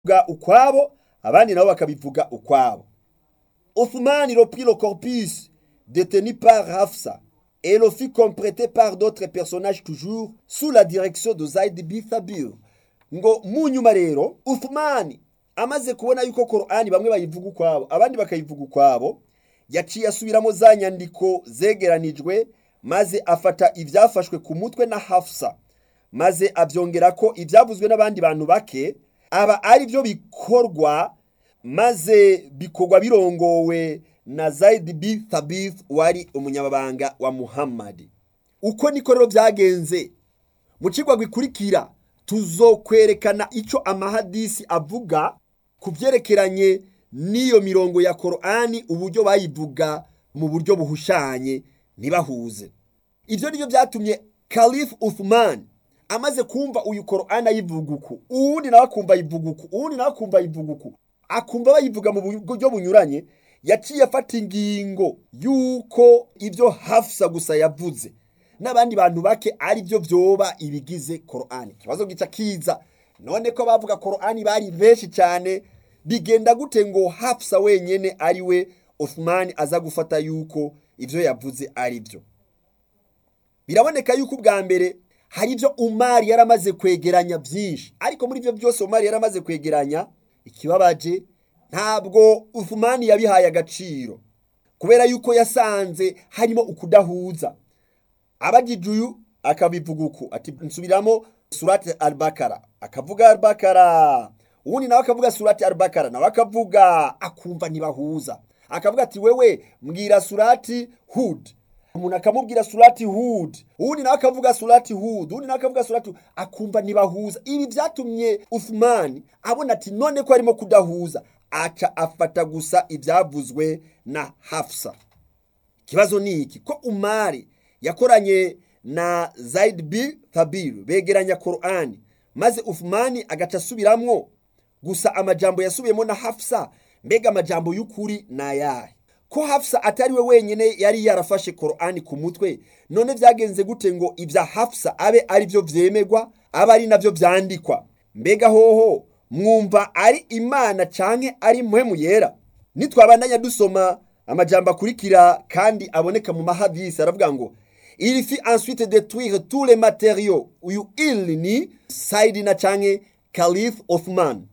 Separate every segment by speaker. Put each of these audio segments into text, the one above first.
Speaker 1: bakabivuga ukwabo abandi nabo bakabivuga ukwabo Othman reprit le corpus détenu par Hafsa et le fit compléter par d'autres personnages toujours sous la direction de Zaid bin Thabir ngo mu nyuma rero Uthman amaze kubona yuko Qur'ani bamwe bayivuga ukwabo abandi bakayivuga ukwabo yaciye asubiramo za nyandiko zegeranijwe maze afata ibyafashwe ku mutwe na Hafsa maze abyongera ko ibyavuzwe n'abandi bantu bake aba ari byo bikorwa maze bikorwa birongowe na Zaid bin Thabith wari umunyamabanga wa Muhammad uko niko rero byagenze mu kigwa gikurikira tuzokwerekana icyo amahadisi avuga ku byerekeranye n'iyo mirongo ya Qur'ani uburyo bayivuga mu buryo buhushanye ntibahuze ibyo nibyo byatumye Caliph Uthman amaze kumva uyu Qur'ani ayivuga uku uwundi nawe akumva ayivuga uku uwundi nawe akumva ayivuga uku akumva bayivuga mu buryo bunyuranye yaciye afata ingingo y'uko ibyo Hafsa gusa yavuze n'abandi bantu bake ari byo byoba ibigize Qur'ani ikibazo gica kiza none ko bavuga Qur'ani bari benshi cyane bigenda gute ngo Hafsa wenyene ari we Uthman aza gufata yuko ibyo yavuze ari byo biraboneka yuko ubwa mbere hari ibyo Umar yaramaze kwegeranya byinshi ariko muri ibyo byose Umar yaramaze kwegeranya ikibabaje ntabwo Uthman yabihaye agaciro kubera yuko yasanze harimo ukudahuza abagijuyu akabivuga uku ati nsubiramo surati al-bakara akavuga al-bakara uwundi nawe akavuga surati al-bakara nawe akavuga akumva ntibahuza akavuga ati wewe mbwira surati hud umuntu akamubwira surati hud uwundi nawe akavuga surati hud uwundi nawe akavuga surati akumva ntibahuza ibi byatumye Uthman abona ati none ko harimo kudahuza aca afata gusa ibyavuzwe na Hafsa ikibazo ni iki ko umari yakoranye na Zaid bin Thabir begeranya Qur'ani maze Uthman agaca asubiramwo gusa amajambo yasubiyemo na Hafsa mbega amajambo y'ukuri nayahe ko Hafsa atari we wenyene yari yarafashe Qur'ani ku mutwe none byagenze gute ngo ibya Hafsa abe ari byo vyemegwa aba ari navyo vyandikwa mbega hoho mwumva ari imana canke ari muhemu yera nitwabandanya dusoma amajambo akurikira kandi aboneka mu mahadisi aravuga ngo il fit ensuite détruire tous les matériaux uyu il ni Saidina canke Caliph Othman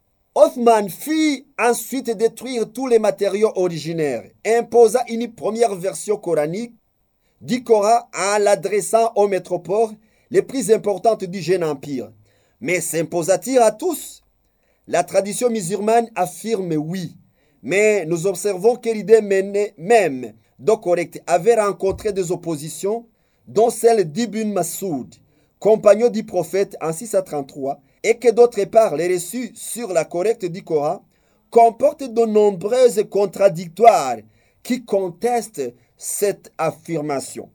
Speaker 1: Othman fit ensuite détruire tous les matériaux originaires, imposa une première version coranique du Coran en l'adressant aux métropoles les plus importantes du jeune empire. Mais s'imposa-t-il à tous La tradition musulmane affirme oui, mais nous observons que l'idée même de correct avait rencontré des oppositions, dont celle d'Ibn Masoud, compagnon du prophète en 633, et que d'autre part les reçus sur la correcte du Coran comportent de nombreuses contradictoires qui contestent cette affirmation.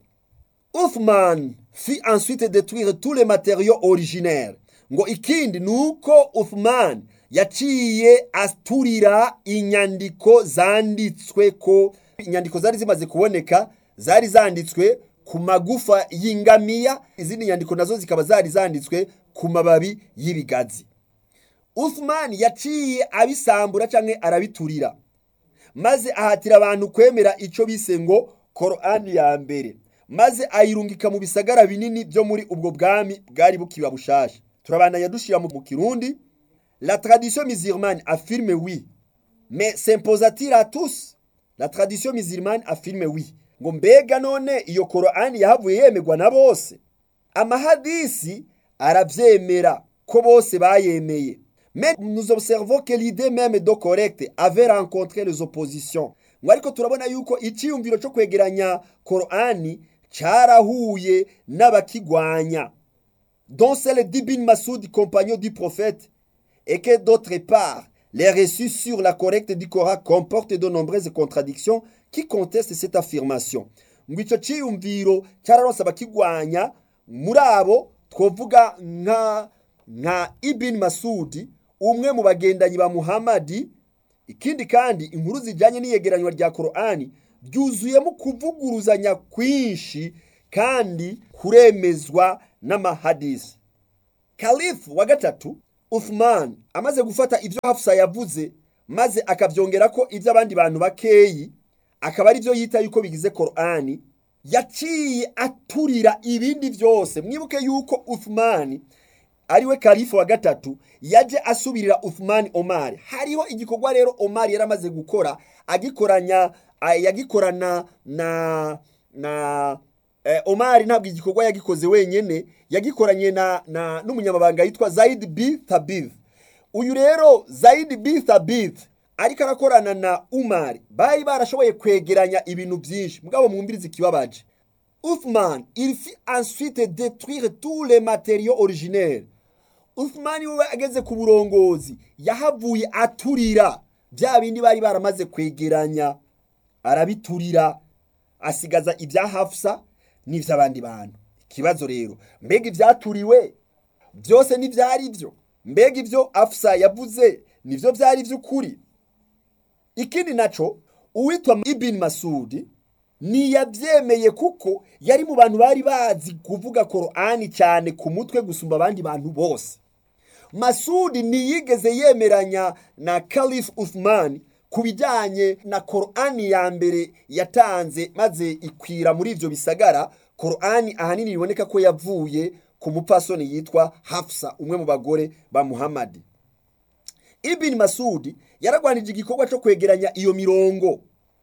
Speaker 1: Uthman fit ensuite détruire tous les matériaux originaires. ngo ikindi nuko Uthman yaciye aturira inyandiko zanditswe ko inyandiko zari zimaze kuboneka zari zanditswe ku magufa y'ingamiya izindi nyandiko nazo zikaba zari zanditswe ku mababi y'ibigazi Uthman yaciye abisambura canke arabiturira maze ahatira abantu kwemera ico bise ngo Qur'ani ya mbere maze ayirungika mu bisagara binini byo muri ubwo bwami bwari bukiba bushasha turabandanya dushira mu kirundi la tradition musulmane affirme oui mais s'imposa-t-il à tous la tradition musulmane affirme oui ngo mbega none iyo Qur'ani yahavuye yemegwa na bose amahadisi arabyemera ko bose bayemeye mais nous observons que l'idée même de correcte avait rencontré les oppositions ngo ariko turabona yuko icyiyumviro cyo kwegeranya Qur'ani cyarahuye n'abakigwanya dont celle d'Ibn Masoud compagnon du prophète et que d'autre part les reçus sur la correcte du Coran comportent de nombreuses contradictions qui contestent cette affirmation ngo icyo cyiyumviro cyararonse abakigwanya muri abo twavuga nka nka Ibn Masudi umwe mu bagendanyi ba Muhammadi ikindi kandi inkuru zijyanye n'iyegeranywa rya Qur'ani byuzuyemo kuvuguruzanya kwinshi kandi kuremezwa n'amahadisi Kalifu wa gatatu Uthman amaze gufata ibyo Hafsa yavuze maze akavyongera ko ibyo abandi bantu bakeyi akaba ari byo yita yuko bigize Qur'ani yaciye aturira ibindi byose mwibuke yuko Uthman ariwe kalifu wa gatatu yaje asubirira Uthman Omar hariho igikorwa rero Omar yaramaze gukora agikoranya yagikorana na na eh, Omar ntabwo igikorwa yagikoze wenyene yagikoranye na, na n'umunyamabanga yitwa Zaid B Thabith uyu rero Zaid B Thabith ariko arakorana na Umar bari barashoboye kwegeranya ibintu byinshi mugabo mwumvirize ikibabaje Uthman il fit ensuite détruire tous les matériaux originels Uthman we ageze ku burongozi yahavuye aturira bya bindi bari baramaze kwegeranya arabiturira asigaza ibya Hafsa n'ivy'abandi bantu ikibazo rero mbega ivyaturiwe byose n'ivyari byo mbega ibyo Hafsa yavuze nivyo byari by'ukuri ikindi naco uwitwa Ibn Masudi ntiyabyemeye kuko yari mu bantu bari bazi kuvuga Qur'ani cyane ku mutwe gusumba abandi bantu bose Masudi ntiyigeze yemeranya na Caliph Uthman ku bijyanye na Qur'ani ya mbere yatanze maze ikwira muri ivyo bisagara Qur'ani ahanini biboneka ko yavuye ku mupfasoni yitwa Hafsa umwe mu bagore ba Muhammad Ibn Masudi yaragwanije igikorwa cyo kwegeranya iyo mirongo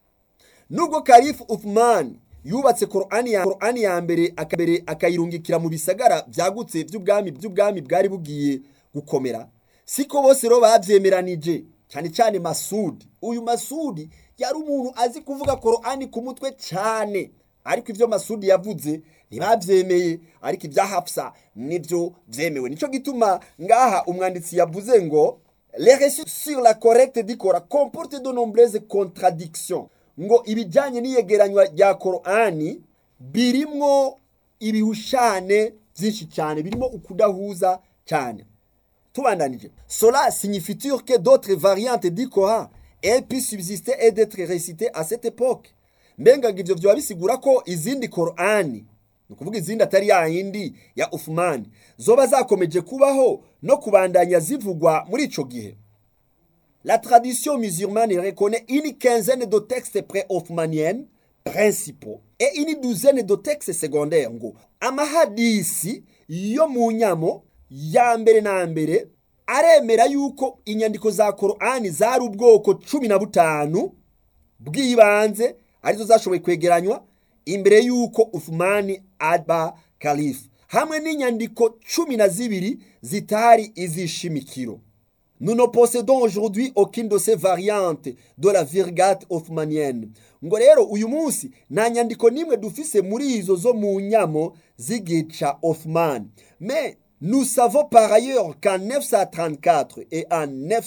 Speaker 1: nubwo Caliph Uthman yubatse Qur'ani ya Qur'ani ya mbere akabere akayirungikira mu bisagara byagutse by'ubwami by'ubwami bwari bugiye gukomera siko bose ro bavyemeranije cyane cyane Masudi uyu Masudi yari umuntu azi kuvuga Qur'ani ku mutwe cyane ariko ivyo Masudi yavuze ntibavyemeye ariko ibya Hafsa nivyo vyemewe nico gituma ngaha umwanditsi yavuze ngo les récits sur la correcte du Coran comportent de nombreuses contradictions ngo ibijyanye n'iyegeranywa rya Qur'ani birimwo ibihushane byinshi cyane birimo ukudahuza cyane tubandanije cela signifie que d'autres variantes du Coran aient pu subsister et d'être récitées à cette époque mbenga ngo ivyo vyoba bisigura ko izindi Qur'ani ni ukuvuga izindi atari ya yindi ya Uthman zoba zakomeje kubaho no kubandanya zivugwa muri ico gihe La tradition musulmane reconnaît une quinzaine de textes pré-othmaniennes principaux et une douzaine de textes secondaires ngo amahadisi yo mu nyamo ya mbere na mbere aremera yuko inyandiko za Qur'ani zari ubwoko cumi na butanu bw'ibanze arizo zashoboye kwegeranywa imbere yuko Uthmani aba kalifu hamwe n'inyandiko cumi na zibiri zitari izishimikiro Nous ne possédons aujourd'hui aucune de ces variantes de la Vulgate othmanienne. ngo rero uyu munsi nta nyandiko n'imwe dufise muri izo zo mu nyamo z'igica Othman. Mais nous savons par ailleurs qu'en 934 et en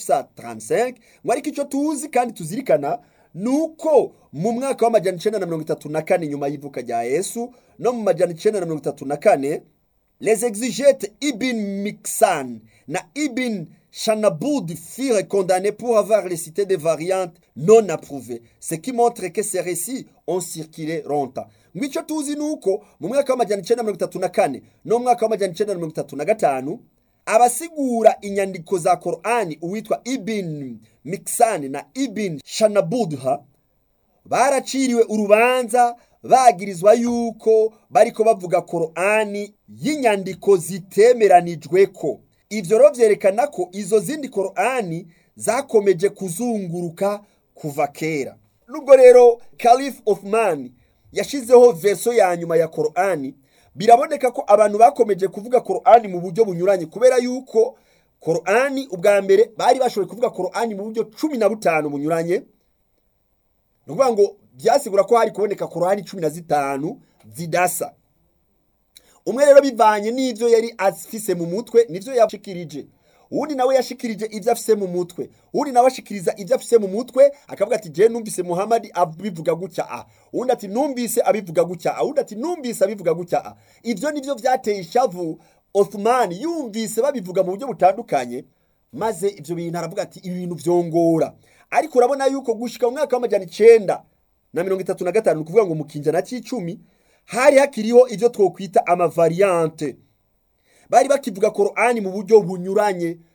Speaker 1: 935 ngo ariko icyo tuzi kandi tuzirikana ni uko mu mwaka w'amajana icenda na mirongo itatu na kane nyuma y'ivuka rya yesu no mu majana icenda na mirongo itatu na kane les exégètes ibn mixan na ibn Chanaboud furent condamnés pour avoir récité des variantes non approuvées, ce qui montre que ces récits ont circulé longtemps. ngwicyo tuzi ni uko mu mwaka w'amajana icenda mirongo itatu na kane no mu mwaka w'amajana icenda mirongo itatu na gatanu abasigura inyandiko za korani uwitwa ibin mikisani na ibin shanabudha baraciriwe urubanza bagirizwa yuko bariko bavuga korani y'inyandiko zitemeranijwe ko ivyo rero vyerekana ko izo zindi korani zakomeje kuzunguruka kuva kera nubwo rero Caliph Othman yashizeho verso ya nyuma ya korani biraboneka ko abantu bakomeje kuvuga korani mu buryo bunyuranye kubera yuko korani ubwa mbere bari bashoboye kuvuga korani mu buryo cumi na butanu bunyuranye ni ukuvuga ngo byasigura ko hari kuboneka korani cumi na zitanu zidasa umwe rero bivanye n'ibyo yari afise mu mutwe nivyo yashikirije uwundi nawe yashikirije ibyo afise mu mutwe uwundi nawe ashikiriza ibyo afise mu mutwe akavuga ati je numvise muhamadi abivuga gutya a uwundi ati numvise abivuga gutya a uwundi ati numvise abivuga gutya a ivyo nivyo vyateye ishavu Othman yumvise babivuga mu buryo butandukanye maze ivyo bintu aravuga ati ibi bintu vyongora ariko urabona yuko gushika mu mwaka w'amajana icenda na mirongo itatu na gatanu ni ukuvuga ngo mu kinjana c'icumi hari hakiriho ivyo twokwita amavariante bari bakivuga korani mu buryo bunyuranye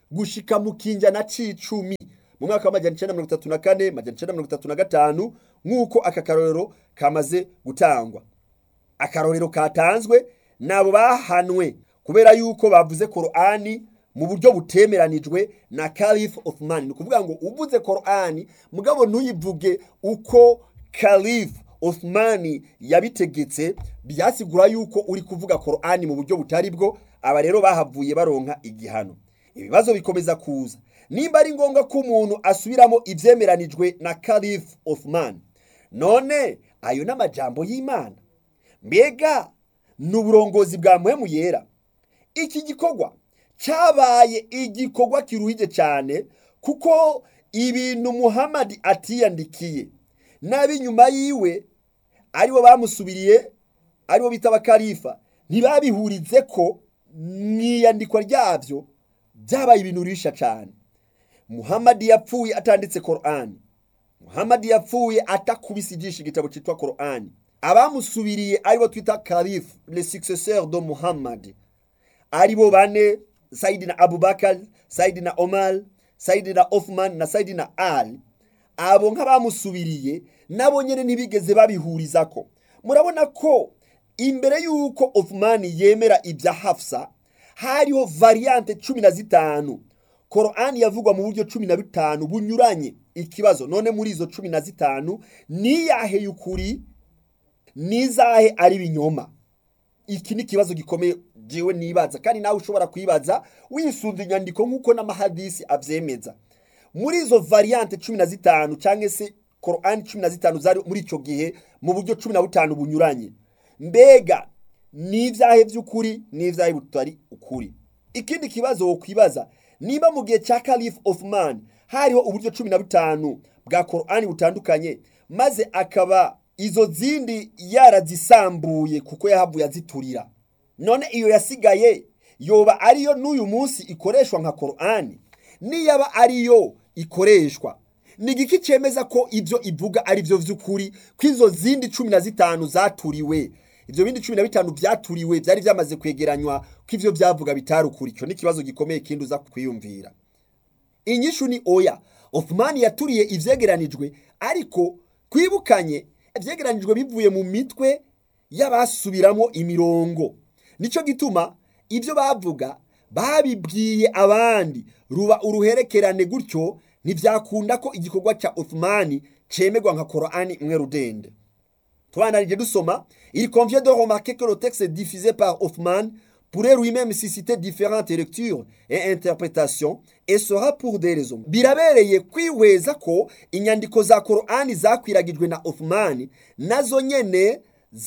Speaker 1: gushika mu kinjana c'icumi mu mwaka w'amajana icenda mirongo itatu na kane amajana icenda mirongo itatu na gatanu nk'uko aka karorero kamaze gutangwa akarorero katanzwe nabo bahanwe kubera yuko bavuze korani mu buryo butemeranijwe na Caliph Othman ni ukuvuga ngo uvuze korani mugabo ntuyivuge uko Caliph Othman yabitegetse byasigura yuko uri kuvuga korani mu buryo butari bwo aba rero bahavuye baronka igihano ibibazo bikomeza kuza nimba ari ngombwa ko umuntu asubiramo ibyemeranijwe na Caliph Othman none ayo n'amajambo y'Imana mbega ni uburongozi bwa muhemu yera iki gikorwa cyabaye igikorwa kiruhije cyane kuko ibintu muhamadi atiyandikiye n'ab'inyuma yiwe aribo bamusubiriye aribo bita abakarifa ntibabihurize ko mu iyandikwa ryabyo byabaye ibintu birisha cyane muhamadi yapfuye atanditse korani muhamadi yapfuye atakubise ijisho igitabo cyitwa korani abamusubiriye aribo twita karifu le successeur de muhammad aribo bane sayidina abubakar sayidina omar sayidina othman na sayidina ali abo nk'abamusubiriye nabo nyine ntibigeze babihurizako murabona ko imbere y'uko othman yemera ibya hafsa hariho variante cumi na zitanu korani yavugwa mu buryo cumi na bitanu bunyuranye ikibazo none muri izo cumi na zitanu niyahe y'ukuri nizahe ari binyoma iki ni ikibazo gikomeye jewe nibaza kandi nawe ushobora kwibaza wisunze inyandiko nk'uko n'amahadisi abyemeza muri izo variante cumi na zitanu cyangwa se korani cumi na zitanu zari muri icyo gihe mu buryo cumi na butanu bunyuranye mbega n'ibyahe by'ukuri n'ibyahe butari ukuri ikindi kibazo wo kwibaza niba mu gihe cya Caliph Othman hariho uburyo cumi na butanu bwa korani butandukanye maze akaba izo zindi yarazisambuye kuko yahavuye aziturira none iyo yasigaye yoba ariyo n'uyu munsi ikoreshwa nka korani niyaba ariyo ikoreshwa ni igiki cyemeza ko ibyo ivuga ari byo by'ukuri ko izo zindi cumi na zitanu zaturiwe ibyo bindi cumi na bitanu byaturiwe byari byamaze kwegeranywa ko ibyo byavuga bitari ukuri icyo ni ikibazo gikomeye kindi uza kwiyumvira inyishu ni oya Othman yaturiye ibyegeranijwe ariko twibukanye ibyegeranijwe bivuye mu mitwe y'abasubiramo imirongo nicyo gituma ibyo bavuga babibwiye abandi ruba uruherekerane gutyo ntibyakunda ko igikorwa cya Othman cyemerwa nka korani imwe rudende tubanarije dusoma il convient de remarquer que le texte diffusé par Othman pourrait lui-même susciter différentes lectures et interprétations et sera pour des raisons birabereye kwihweza ko inyandiko za korani zakwiragijwe na Othman nazo nyene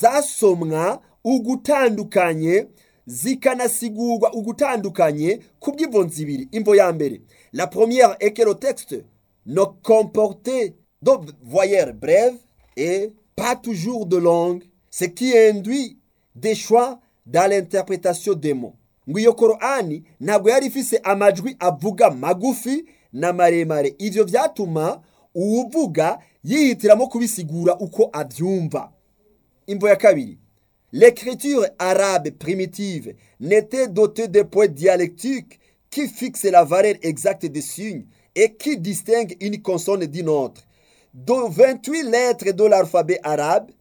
Speaker 1: zasomwa ugutandukanye zikanasigurwa ugutandukanye ku bw'imvo ibiri imvo ya mbere la première est que le texte ne comportait de voyelles brèves et pas toujours de langue ce qui induit des choix dans l'interprétation des mots ngo iyo korani ntabwo yari ifise amajwi avuga magufi na maremare ivyo vyatuma uwuvuga yihitiramo kubisigura uko abyumva imvo ya kabiri l'écriture arabe primitive n'était dotée de points dialectiques qui fixent la valeur exacte des signes et qui distinguent une consonne d'une autre de 28 lettres de l'alphabet arabe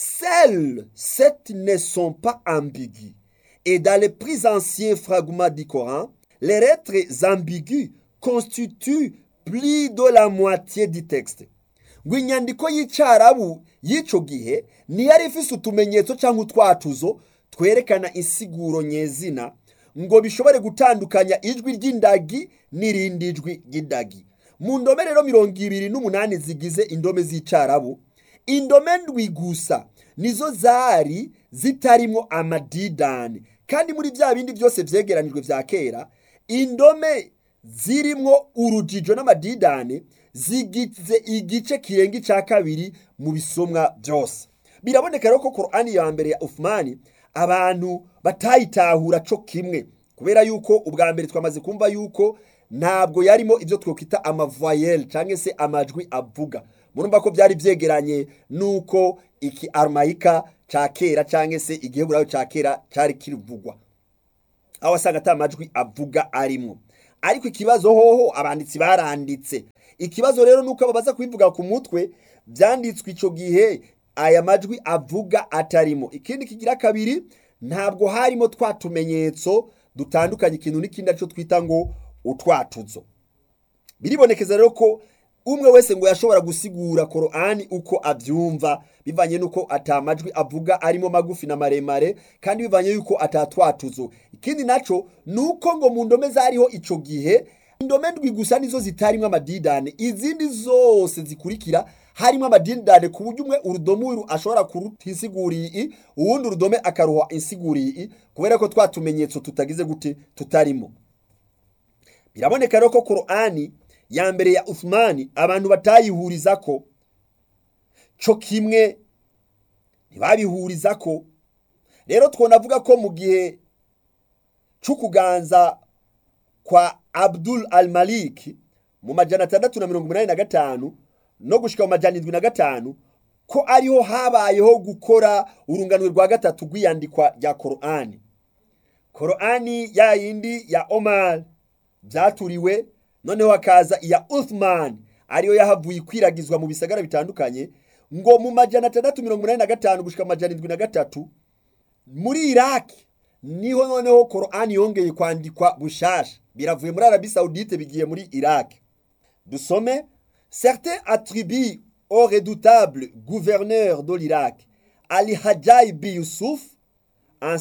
Speaker 1: Seules sept ne sont pas ambiguës. Et dans les plus anciens fragments du Coran, les lettres ambiguës constituent plus de la moitié du texte. ngo inyandiko y'icyarabu y'icyo gihe ntiyari ifise utumenyetso cyangwa utwatuzo twerekana insiguro nyezina ngo bishobore gutandukanya ijwi ry'indagi n'irindi jwi ry'indagi mu ndome rero mirongo ibiri n'umunani zigize indome z'icyarabu indome ndwi gusa nizo zari zitarimo amadidani kandi muri bya bindi byose byegeranijwe bya kera indome zirimo urujijo n'amadidani zigize igice kirenga icya kabiri mu bisomwa byose biraboneka rero ko korani ya mbere ya Uthmani abantu batayitahura cyo kimwe kubera yuko ubwa mbere twamaze kumva yuko ntabwo yarimo ibyo twakwita amavoyelle cyangwa se amajwi avuga murumva ko byari byegeranye nuko iki arumayika cya kera cyangwa se igiheburayo cya kera cyari kirivugwa aho wasanga ata majwi avuga arimo ariko ikibazo hoho abanditsi baranditse ikibazo rero nuko babaza kubivuga ku mutwe byanditswe icyo gihe aya majwi avuga atarimo ikindi kigira kabiri ntabwo harimo twa tumenyetso dutandukanye ikintu n'ikindi aricyo twita ngo utwatuzo biribonekeza rero ko umwe wese ngo yashobora gusigura korani uko abyumva bivanye n'uko atamajwi avuga arimo magufi na maremare kandi bivanye y'uko atatwatuzo ikindi nacyo ni uko ngo mu ndome zariho icyo gihe indome ndwi gusa nizo zitarimo amadidane izindi zose zikurikira harimo amadidane ku buryo umwe urudome uru ashobora kuruta insiguriye i uwundi urudome akaruha insiguriye i kubera ko twa tumenyetso tutagize gute tutarimo biraboneka rero ko korani ya mbere ya Uthmani abantu batayihuriza ko cyo kimwe ntibabihuriza ko rero twonavuga ko mu gihe cy'ukuganza kwa Abdul al-Malik mu majana atandatu na mirongo inani na gatanu no gushika mu majana indwi na gatanu ko ariho habayeho gukora urunganwe rwa gatatu rw'iyandikwa rya korani korani ya yindi ya Omar byaturiwe noneho hakaza iya Uthman ariyo yahavuye ikwiragizwa mu bisagara bitandukanye ngo mu majana atandatu mirongo inani na gatanu gushika amajana indwi na gatatu muri iraki niho noneho korani yongeye kwandikwa bushasha biravuye muri arabi saudite bigiye muri iraki dusome certains attribuent au redoutable gouverneur de l'Irak Ali Hajjaj bin Youssouf en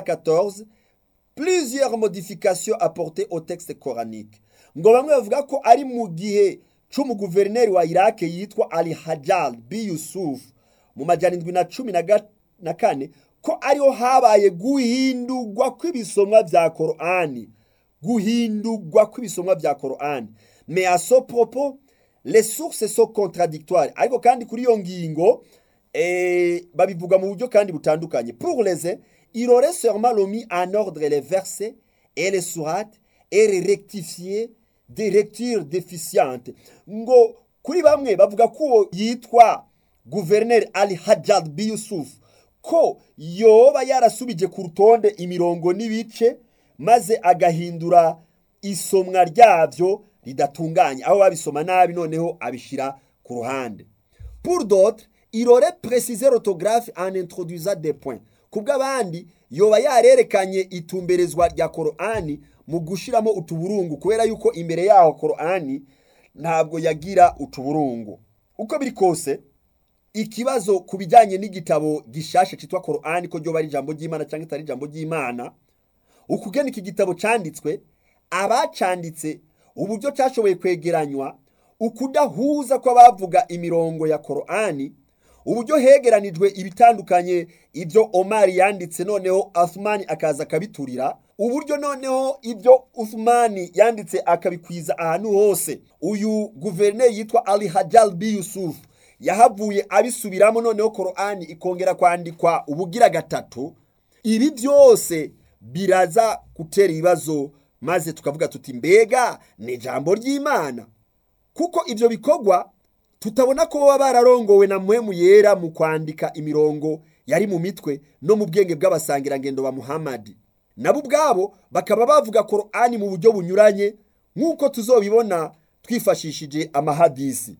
Speaker 1: 714 plusieurs modifications apportées au texte coranique ngo bamwe bavuga ko ari mu gihe c'umuguverineri wa Iraq yitwa Ali Hajjaj bin Yusuf mu majana indwi na cumi na kane ko ariho habaye guhindurwa kw'ibisomwa vya Korani guhindurwa kw'ibisomwa vya Korani mais à ce propos les sources sont contradictoires ariko kandi kuri iyo ngingo eh, babivuga mu buryo kandi butandukanye pour les uns il aurait sûrement remis en ordre les versets et les sourates et les rectifier des lectures déficientes ngo kuri bamwe bavuga ko uwo yitwa guverineri ali hajjad bi yusuf ko yoba yarasubije ku rutonde imirongo n'ibice maze agahindura isomwa ryabyo ridatunganye aho babisoma nabi noneho abishyira ku ruhande pour d'autres il aurait précisé l'orthographe en introduisant des points kubw'abandi yoba yarerekanye itumberezwa rya korani mu gushiramo utuburungu kubera yuko imbere yaho korani ntabwo yagira utuburungu uko biri kose ikibazo ku bijyanye n'igitabo gishasha cyitwa korani ko ryoba ari ijambo ry'imana cyangwa itari ijambo ry'imana ukugena iki gitabo cyanditswe abacanditse uburyo cyashoboye kwegeranywa ukudahuza kw'abavuga imirongo ya korani uburyo hegeranijwe ibitandukanye ibyo omari yanditse noneho asumani akaza akabiturira uburyo noneho ibyo usumani yanditse akabikwiza ahantu hose uyu guverineri yitwa ali hajjal bi yusuf yahavuye abisubiramo noneho korani ikongera kwandikwa ubugira gatatu ibi byose biraza gutera ibibazo maze tukavuga tuti mbega ni ijambo ry'imana kuko ibyo bikorwa tutabona ko baba bararongowe na muhemu yera mu kwandika imirongo yari mu mitwe no mu bwenge bw'abasangirangendo ba muhamadi nabo ubwabo bakaba bavuga korani mu buryo bunyuranye nk'uko tuzobibona twifashishije amahadisi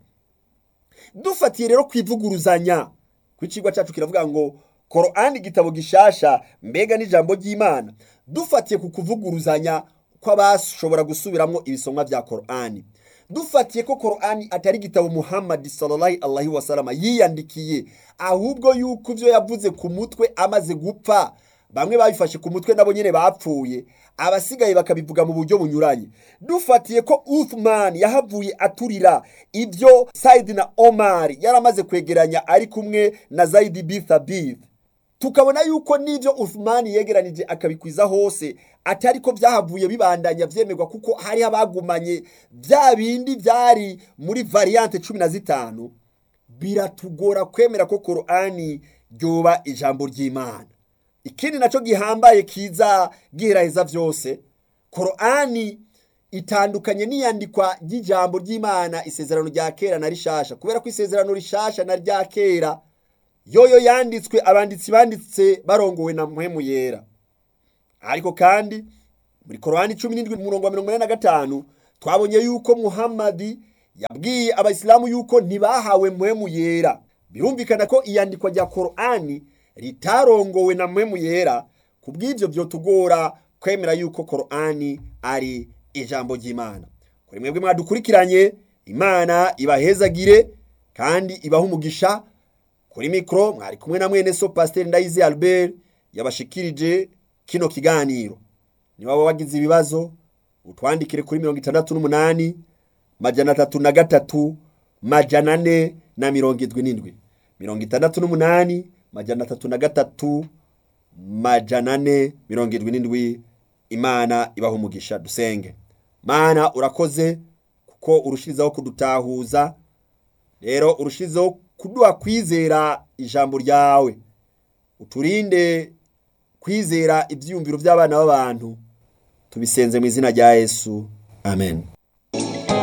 Speaker 1: dufatiye rero ku ivuguruzanya ku ikigo cyacu kiravuga ngo korani igitabo gishasha mbega n'ijambo ry'imana dufatiye ku kuvuguruzanya kw'abashobora gusubiramo ibisomwa bya korani dufatiye ko korani atari igitabo muhammadi sallallahu alaihi wasalama yiyandikiye ahubwo yuko ibyo yavuze ku mutwe amaze gupfa bamwe babifashe ku mutwe nabo nyine bapfuye abasigaye bakabivuga mu buryo bunyuranye dufatiye ko Uthman yahavuye aturira ibyo Said na Omar yaramaze kwegeranya ari kumwe na Zaid bin Thabit tukabona yuko n'ibyo Uthman yegeranije akabikwiza hose atari ko byahavuye bibandanya byemerwa kuko hari abagumanye bya bindi byari muri variante cumi na zitanu biratugora kwemera ko korani ryoba ijambo ry'imana ikindi nacyo gihambaye kiza giheraheza byose korani itandukanye n'iyandikwa ry'ijambo ry'imana isezerano rya kera na rishasha kubera ko isezerano rishasha na rya kera yoyo yanditswe abanditsi banditse barongowe na muhemu yera ariko kandi muri korani cumi n'indwi umurongo wa mirongo ine na gatanu twabonye yuko muhammadi yabwiye abayisilamu yuko ntibahawe mpwemu yera birumvikana ko iyandikwa rya korani ritarongowe na mpwemu yera ku bw'ibyo byotugora kwemera yuko korani ari ijambo ry'imana kuri mwebwe mwadukurikiranye imana ibahezagire kandi ibaha umugisha kuri mikoro mwari kumwe na mwene so pasiteri ndayizi albert yabashikirije kino kiganiro niba waba wagize ibibazo utwandikire kuri mirongo itandatu n'umunani majana atatu na gatatu majana ane na mirongo indwi n'indwi mirongo itandatu n'umunani majana atatu na gatatu majana ane mirongo indwi n'indwi imana ibaha umugisha dusenge mana urakoze kuko urushirizaho kudutahuza rero urushizeho kuduha kwizera ijambo ryawe uturinde kwizera ibyiyumviro by'abana b'abantu tubisenze mu izina rya yesu amen